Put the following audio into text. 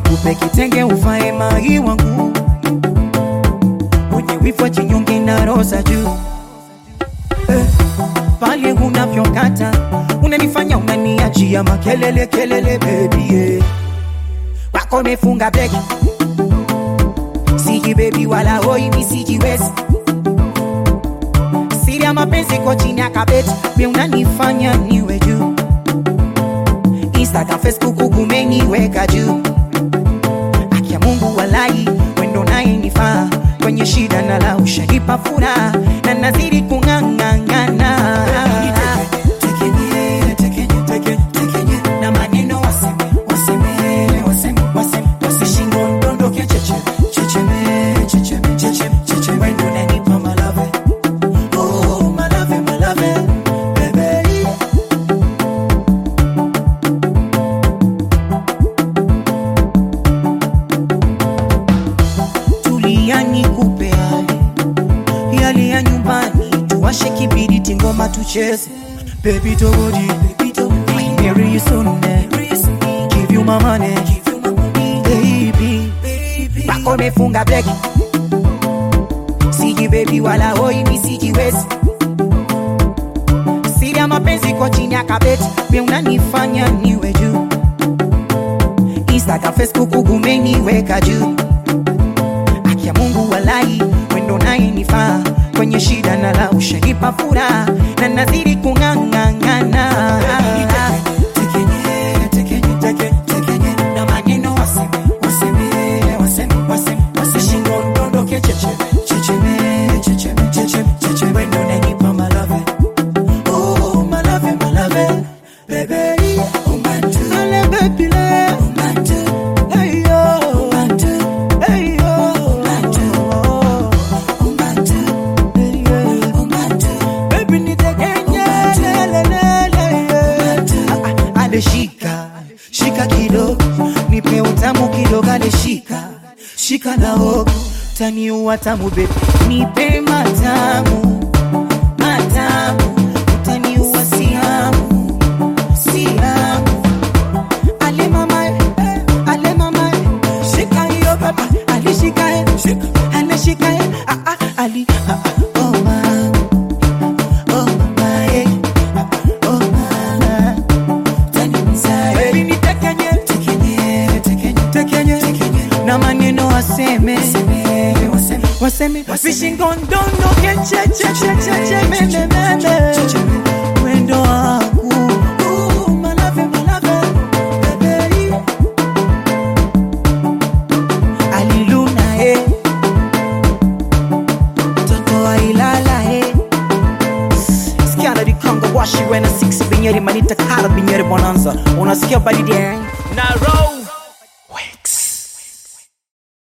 nikupe kitenge uvae mai wangu wenye wivu jinyonge na rosa juu eh, pale unavyokata unanifanya unaniachia makelele kelele baby yeah. wako mefunga beki siji baby wala hoi misijiwezi siri ya mapenzi kwa chini ya kabeti pia unanifanya niwe juu instagram facebook kumeniweka juu akia mungu walai wendo naye nifaa kwenye shida na la ushanipa furaha na nazidi kung'ang'ang'ana Tekenye, tekenye, tekenye, tekenye. Na maneno waseme, waseme, waseme, waseme, wasishingo ndondoke cheche, checheme, checheme, checheme, checheme. Wendo unanipa malave. Oh, malave, malave, baby. tulia nikupe yale yale ya nyumbani tuwashe kibiriti ngoma tucheze baby togodi I marry you soon eh. give you my money baby bako mefunga breki siji baby wala hoi misijiwezi siri ya mapenzi kwa chini ya kabeti pia unanifanya niwe juu instagram facebook umeniweka juu akia mungu walai wendo naye nifaa kwenye shida na la ushanipa furaha na nazidi kung'ang'ang'ana Tekenye, tekenye, tekenye, tekenye. Na maneno waseme, waseme, waseme, waseme, wasishingo ndondoke checheme, checheme, checheme, checheme, checheme. Wendo unanipa malave. Oh, malave, malave. Baby, umantu. Ale, baby, le. Umantu. Hey, yo. Umantu. Hey, yo. Umantu. Umantu. Hey, yeah. Umantu. Baby, nitekenye. Le, le, le, le, yeah. Ah, ah, Ale, shika shika kidogo nipe utamu kidogo ale shika shika na hogo taniua tamu baby nipe matamu matamu utaniua siamu siamu ale mama eh, ale mama eh, shika hiyo baba alishika eh, shika anashika eh, ah ah ali ah ah oh mama oh mama eh ah, ah, oh mama Baby, ni tekenye, tekenye, tekenye, tekenye, tekenye. na maneno waseme waseme vishingo ndondoke chechechecheche memememe mwendo wangu Uh, malave, malave, baby. aliluna eh. toto wa ilala eh. Sikiana di Congo washi wena six binyeri manita kala binyeri bonanza unasikia baridi eh? na roll